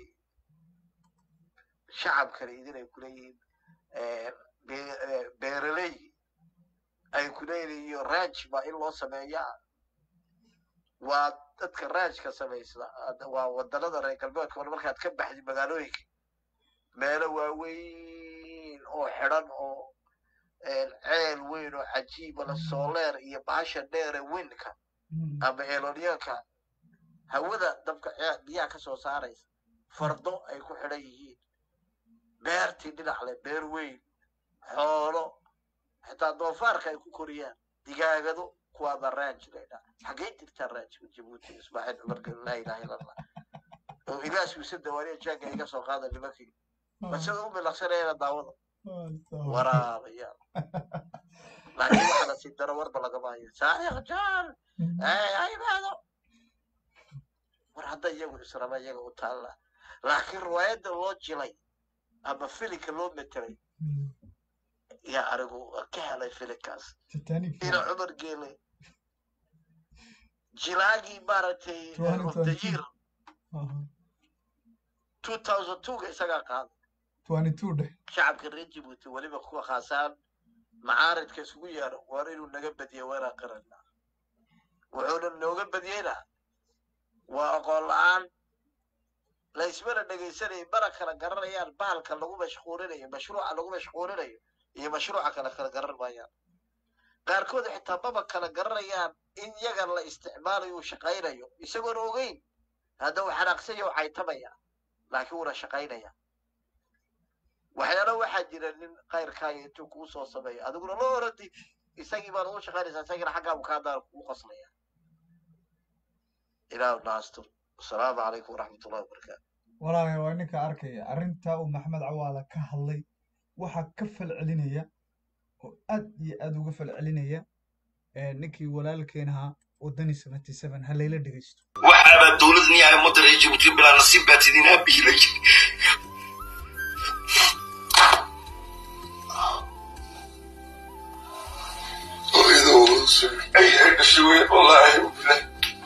shacabkani idinay kuleeyihiin eh, be- eh, beeraley ay kuleeyihiin iyo raaj baa in loo sameeyaa waa dadka raajka samaysta hadda waa wadanada reer galbeedka hore markaad ka baxdi magaalooyinka meelo waaweyn oo xidhan oo eh, ceel weyn oo cajiiba la sooleer iyo bahasha dheere winka Hmm. ama eeloonyaanka hawada dabka cee- biyaha ka soo saaraysa fardo ay ku xidhan yihiin beertii dhinac leh beer weyn xoolo xitaa doofaarka ay ku koriyaan digaagado kuwaaba raaj laydhaa xaggay jirtaa raajka jabuuti ismaaciil cumarka laa ilaha illa allah oo ilaas wiise dawaaniya jaaga iga soo qaada nimankii balse u milaqsanayana daawada waraabayaal laakiin waxa la sii daro warba lagama hayo saadiq john ha imaado war hadda iyagu israba iyaga u taalla laakiin riwaayadda loo jilay ama filinka loo metelay yaa anigu ka helay filinkaas titanic ina cumar geele jilaagii maaragtay Twenty of the twenty. year two thousand two-ga isagaa qaaday twenty two dheh shacabka reer jibuuti weliba kuwa khaasaan macaaridka isugu yeero waar inuu naga badiyo weeraan qaranaa wuxuuna nooga badiyeyna waa aqoon la-aan la ismana dhegaysanayay mana kala garanayaan bahalka lagu mashquulinayo mashruuca lagu mashquulinayo iyo mashruuca kale kala garan maayaan qaarkood xitaa maba kala garanayaan in yaga la isticmaalayo uu shaqaynayo isagoona ogeyn hadda uu xanaaqsanya u caytamaya laakiin wuuna shaqaynaya waxyaala waxaa jira nin kayrkaayo intuu kuu soo sameeyo adiguna la oradi isagii baad ugu shaqaynaysaa isagina xaggaa bukaadaar kugu qoslaya ilaahu naastur asalaamu calaykum waraxmat ullahi wabarakaatu walaalahay waa ninka arkaya arrintaa uu maxamed cawaala ka hadlay waxaa ka falcelinaya oo aad iyo aad uga falcelinaya ee ninkii walaalkeen ahaa wadani seventy seven ha layla dhegaysto waxaaba dowladni ay ummadda reer jabuuti bilaa nasiib baa tidin aabiilay ay ay dhashay wey wallaahi bilah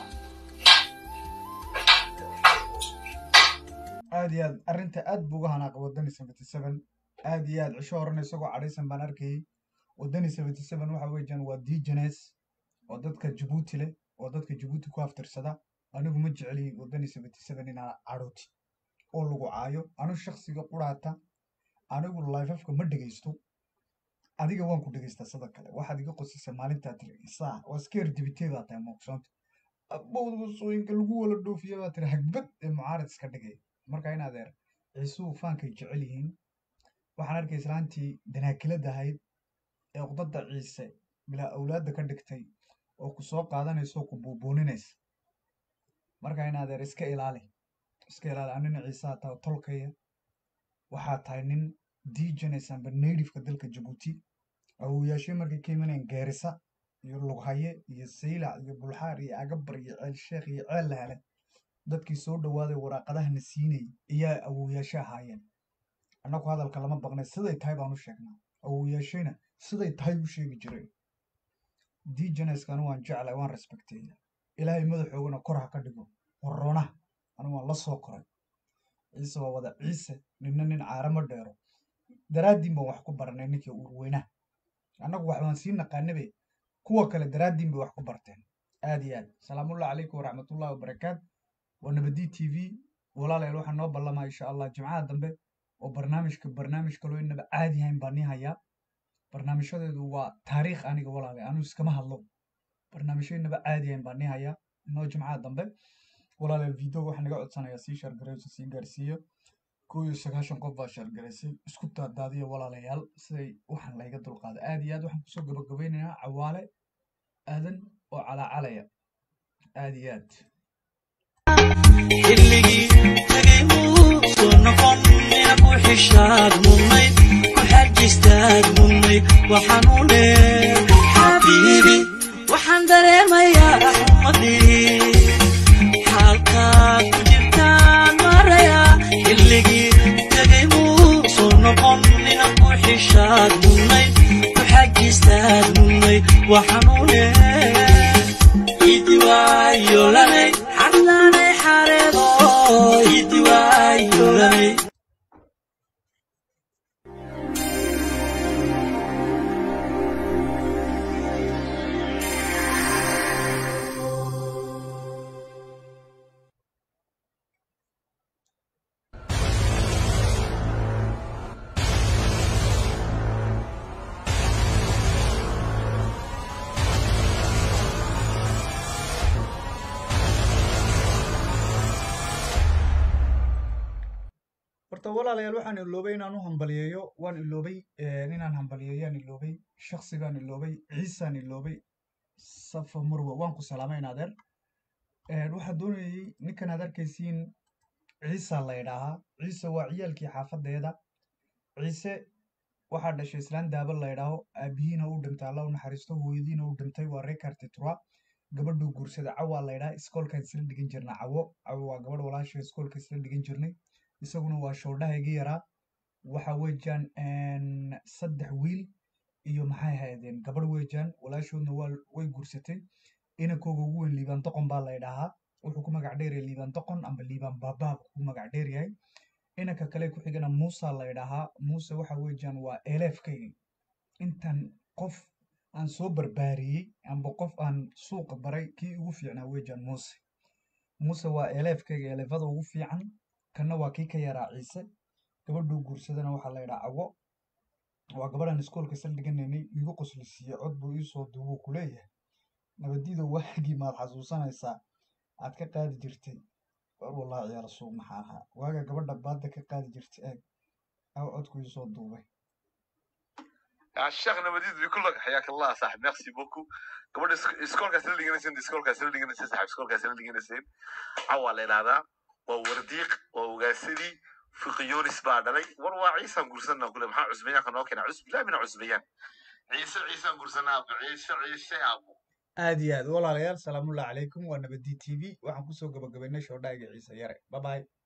aad iyo aad arrinta aad buu uga hanaaqay wadani seventy seven aad iyo aad cisho horena isagoo cadhaysan baan arkayay wadani seventy seven waxa weeyaan waa digenes oo dadka jabuuti leh oo dadka jabuuti ku haftirsada anigu ma jeceli wadani seventy seven inaa cadhooti oo lagu caayo anu shaksiga quraata anigu lifafka ma dhegaysto adiga waan ku dhegaystaa sida kale waxaad iga qosisa maalintaa tiri isaa waa skeer dibiteedaa tahay muuqsoonta abowda wasooyinka lagu wala dhoofiya baa tiri hagbad ee mucaarid iska dhigay marka in adeer ciisuhu faankay jecel yihiin waxaan arkay islaantii danaakilada ahayd ee uqdada ciise bilaa awlaadda ka dhigtay oo ku soo qaadanaysa oo ku buubuuninaysa marka in adeer iska ilaali iska ilaali anina ciisaha taa tolkaya waxaa tahay nin diijanaysa amba naydhifka dalka jabuuti awooyaashii markay ka imanayeen geerisa iyo lughaye iyo saylac iyo bulxaar iyo agabar iyo ceel sheekh iyo ceel lahale dadkii soo dhowaaday waraaqadahana siinayay ayaa awooyaasha ahaayeen annagu hadalka lama baqnay siday tahay baan u sheegnaa awooyaashayna siday tahay u sheegi jireen dijaneskan waan jeclay waan respekteeya ilaahay madaxoogana kor ha ka dhigo waroonaha anu waan la soo koray ciise waa wada ciise ninna nin caarama dheero daraaddiin baan wax ku baranay ninkii urweynaha annagu wax baan sii naqaanabe kuwa kale daraaddiin bay wax ku barteen aad iyo aad salaamullahi calaykum waraxmatullahi wabarakaat waa nabadi t v walaalayaal waxaa noo ballamaa insha allah jimcaha dambe oo barnaamijka barnaamij kaloo inaba caadi hayn baan nii hayaa barnaamijyadeedu waa taariikh aniga walaalay anu iskama hadlo barnaamijyo inaba caadi hayn baan nii hayaa inoo jimcaha dambe walaalayaal video waxaa naga codsanayaa sii shargarayso sii gaarsiiyo kow iyo sagaashan qof baa shargaraysay isku daadaadiya walaalayaal siday waxaan layga dulqaado aad iyo aad waxaan kusoo gabagabeynayaa cawaale aadan oo calaacalaya aad iyo aad xilligii tagay muu soo noqon mina ku xishaad mudnayd ku xajistaad mudnayd waxaan u leer xabiibi waxaan dareemayaa xumadii xaalkaad ku jirtaan maraya xilligii tagay muu soo noqon mina ku xishaad mudnayd ku xajistaad mudnayd waxaan u leer idiwaayolanay xadlanay xareedo idiwaayolanay horta walaalayaal waxaan iloobay inaan u hambaliyeeyo waan iloobay inaan hambaliyeeyaan iloobay shaksigaan iloobay ciisaan iloobay safa marwa waan ku salaamay adeer waxaa doonayay ninkan aad arkaysiin ciisa la idhaahaa ciise waa ciyaalkii xaafadeeda ciise waxaa dhashay islaan daaba la idhaaho aabihiina u dhintay alla u naxariisto hooyadiina u dhintay waa rekarti tura gabadhuu guursaday cawaa la idhaha iskoolkaan isla dhigan jirna cawo cawo waa gabadh walaasha iskoolka isla dhigan jirnay isaguna waa shoodhahayga yaraa waxa weejaan saddex wiil iyo maxay ahaydeen gabadh weejaan walaashoodna waa way guursatay inankooga ugu weyn liibaan doqon baa la idhaahaa wuxuu ku magac dheeryahay liibaan doqon amba liibaan baabaab ku magac dheeryahay inanka kale ku xigana muusa la idhaahaa muuse waxa weejaan waa eleefkayga intan qof aan soo barbaariyey amba qof aan suuqa baray kii ugu fiicnaa weejaan muuse muuse waa eleefkayga eleefada ugu fiican kanna waa kii ka yaraa ciise gabadhuu guursadana waxaa la yidhaa cawo waa gabadhan iskoolka isla dhiganaynay igu qoslisiiye cod buu iisoo duubuu ku leeyahay nabadiida waagii maad xasuusanaysaa aad ka qaadi jirtay war wallahi ciyaal suuq maxaa ahaa waaga gabadha baadda ka qaadi jirtay eeg aw codku iisoo duubay الشيخ نبديد بيقول لك حياك الله صاحب ميرسي بوكو قبل اسكول كاس اللي جنسين اسكول كاس اللي جنسين صاحب اسكول كاس اللي جنسين عوال هذا وورديق ووغاسدي في قيونس بعد علي وروا عيسى نقولسنا كل ما عزبيان كانوا كنا عزب لا من عزبيان عيسى عيسى نقولسنا عيسى عيسى ابو aad iyo aad walaalayaal salaamullahi calaykum waa nabadi t v waxaan kusoo gabagabaynay shoodhaaga ciise yare babaay